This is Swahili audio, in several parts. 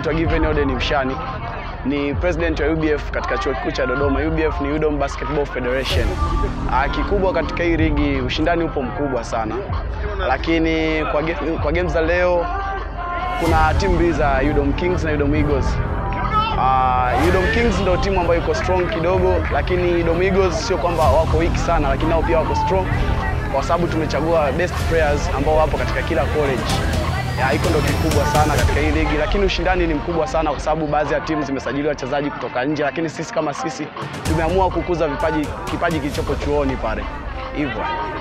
naitwa Given Oden Mshani, ni president wa UBF katika chuo kikuu cha Dodoma. UBF ni UDOM Basketball Federation. Ah, kikubwa katika hii ligi ushindani upo mkubwa sana, lakini kwa, ge kwa games za leo kuna timu mbili za UDOM Kings na UDOM Eagles. Uh, UDOM Kings ndio timu ambayo iko strong kidogo, lakini UDOM Eagles sio kwamba wako weak sana, lakini nao pia wako strong kwa sababu tumechagua best players ambao wapo katika kila college. Ya, hiko ndio kikubwa sana katika hii ligi, lakini ushindani ni mkubwa sana kwa sababu baadhi ya timu zimesajili wachezaji kutoka nje, lakini sisi kama sisi tumeamua kukuza vipaji, kipaji kilichopo chuoni pale hivyo.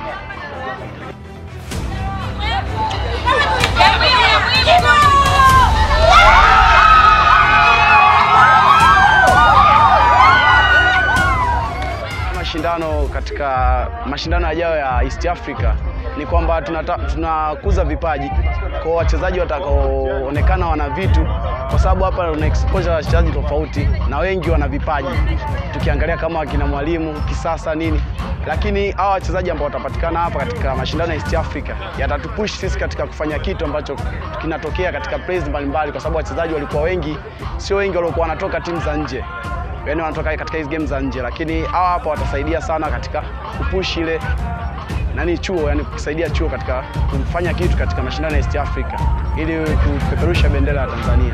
mashindano katika mashindano yajayo ya East Africa ni kwamba tunata, tunakuza vipaji kwa wachezaji watakaoonekana wana vitu, kwa sababu hapa una exposure ya wachezaji tofauti na wengi wana vipaji, tukiangalia kama wakina Mwalimu kisasa nini, lakini hawa wachezaji ambao watapatikana hapa katika mashindano ya East Africa yatatupush sisi katika kufanya kitu ambacho kinatokea katika plays mbalimbali, kwa sababu wachezaji walikuwa wengi, sio wengi waliokuwa wanatoka timu za nje yani wanatoka katika hizi game za nje, lakini hawa hapa watasaidia sana katika kupush ile nani chuo, yani kusaidia chuo katika kufanya kitu katika mashindano ya East Africa ili kupeperusha bendera ya Tanzania.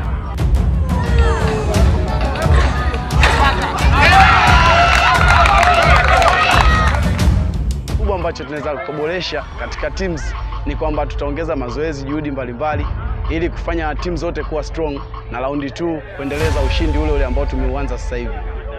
Kubwa ambacho tunaweza kuboresha katika teams ni kwamba tutaongeza mazoezi, juhudi mbalimbali ili kufanya timu zote kuwa strong na raundi 2 kuendeleza ushindi ule ule ambao tumeuanza sasa hivi.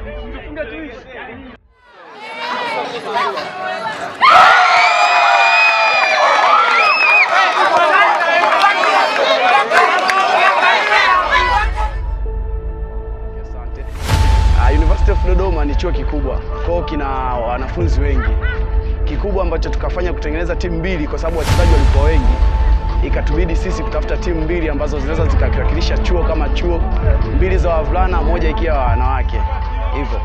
Asante. Uh, University of Dodoma ni chuo kikubwa, kwa hiyo kina wanafunzi wengi. Kikubwa ambacho tukafanya kutengeneza timu mbili, kwa sababu wachezaji walikuwa wengi ikatubidi sisi kutafuta timu mbili ambazo zinaweza zikawakilisha chuo kama chuo, mbili za wavulana, moja ikiwa wanawake hivyo.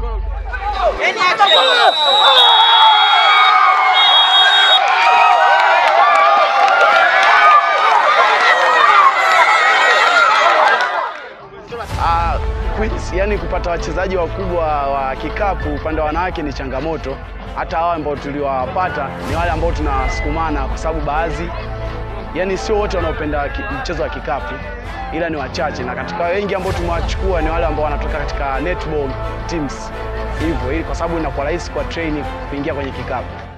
Uh, queens, yani kupata wachezaji wakubwa wa kikapu upande wa wanawake ni changamoto. Hata hawa ambao tuliwapata ni wale ambao tunasukumana, kwa sababu baadhi yani sio wote wanaopenda mchezo wa kikapu, ila ni wachache, na katika wengi ambao tumewachukua ni wale ambao wanatoka katika netball teams hivyo, ili kwa sababu inakuwa rahisi kwa training kuingia kwenye kikapu.